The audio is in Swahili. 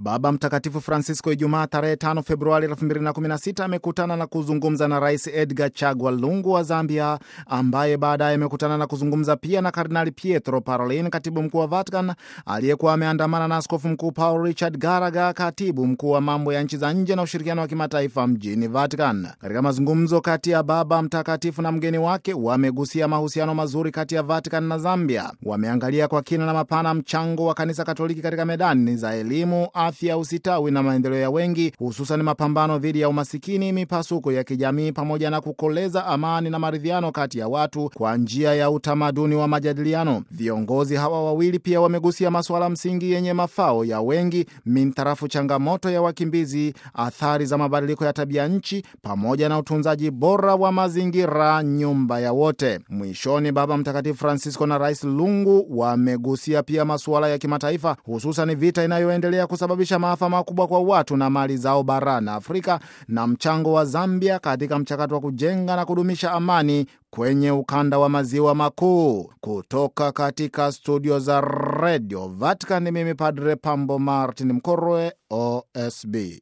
Baba Mtakatifu Francisco Ijumaa tarehe 5 Februari 2016 amekutana na kuzungumza na Rais Edgar Chagwa Lungu wa Zambia, ambaye baadaye amekutana na kuzungumza pia na Kardinali Pietro Parolin, katibu mkuu wa Vatican, aliyekuwa ameandamana na Askofu Mkuu Paul Richard Garaga, katibu mkuu wa mambo ya nchi za nje na ushirikiano wa kimataifa mjini Vatican. Katika mazungumzo kati ya Baba Mtakatifu na mgeni wake, wamegusia mahusiano mazuri kati ya Vatican na Zambia. Wameangalia kwa kina na mapana mchango wa Kanisa Katoliki katika medani za elimu afya, usitawi na maendeleo ya wengi, hususan mapambano dhidi ya umasikini, mipasuko ya kijamii, pamoja na kukoleza amani na maridhiano kati ya watu kwa njia ya utamaduni wa majadiliano. Viongozi hawa wawili pia wamegusia masuala msingi yenye mafao ya wengi, mintarafu changamoto ya wakimbizi, athari za mabadiliko ya tabia nchi, pamoja na utunzaji bora wa mazingira, nyumba ya wote. Mwishoni, Baba Mtakatifu Francisco na Rais Lungu wamegusia pia masuala ya kimataifa, hususan vita inayoendelea kusababisha maafa makubwa kwa watu na mali zao barani Afrika na mchango wa Zambia katika mchakato wa kujenga na kudumisha amani kwenye ukanda wa maziwa makuu. Kutoka katika studio za Radio Vatican, mimi Padre Pambo Martin Mkorwe, OSB.